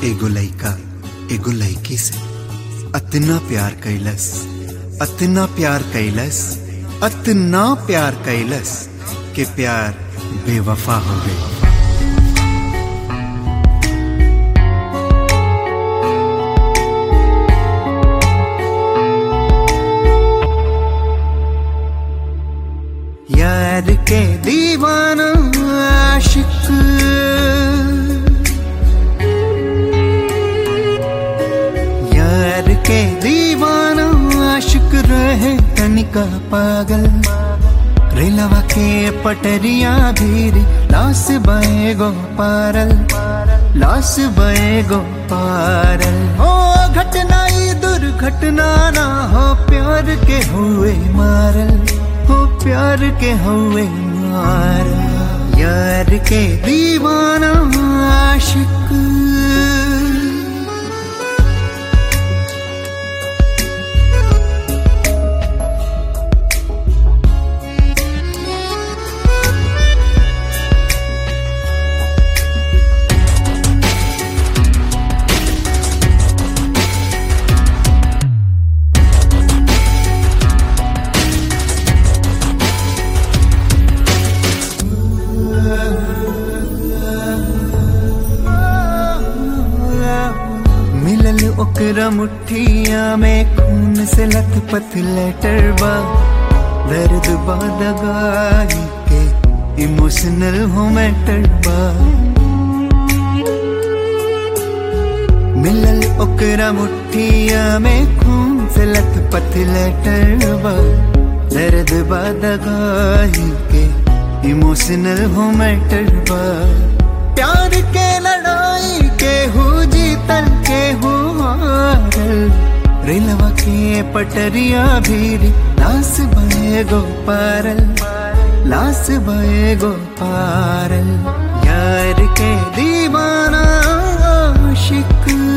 एगो लइका एगो लइकी से अतना प्यार कैलस अतना प्यार कैलस अतना प्यार कैलस के प्यार बेवफा हो गई यार के दीवाना आशिक यार के दीवाना आशिक रहे तनिका पागल रेलवा के पटरिया भीरी लास बए गो पारल लास बए गो पारल हो घटना ई दुर्घटना ना हो प्यार के हुए मारल हो प्यार के हुए मारल यार के दीवाना आशिक मिलल ओकरा मुठिया में खून से लथपथ लेटर बा दर्द बा दगाई के इमोशनल हो मैटर बा मिलल ओकरा मुठिया में खून से लथपथ लेटर बा दर्द बा दगाई के इमोशनल हो मैटर बा प्यार के लड़ाई के हो जीतल के हो हारल रेलवा के पटरिया भीरी लास बहे गो पारल लास बहे गो पारल यार के दीवाना आशिक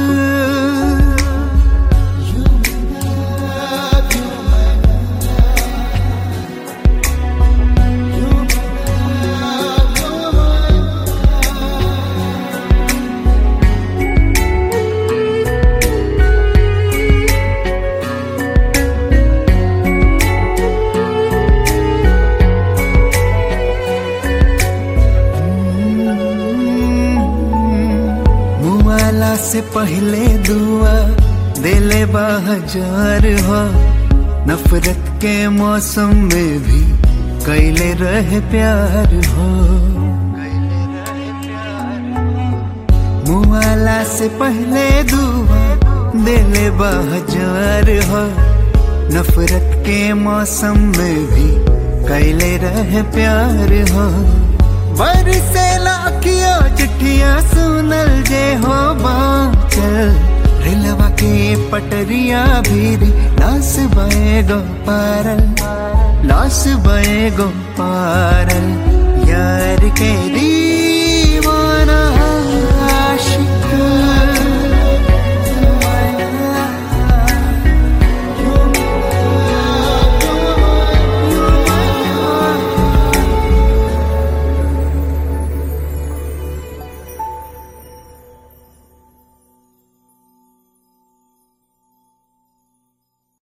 मुआला से पहले दुआ दिले हजार हो नफरत के मौसम में भी कैले रहे प्यार हो मुआला से पहले दुआ दिले हजार हो नफरत के मौसम में भी कैले रहे प्यार हो बरसे लाखिया चिट्ठिया सुनल जे हो बाचल रेलवा के पटरिया भीरी लास बए गो पारल लास बए गो पारल यार के दी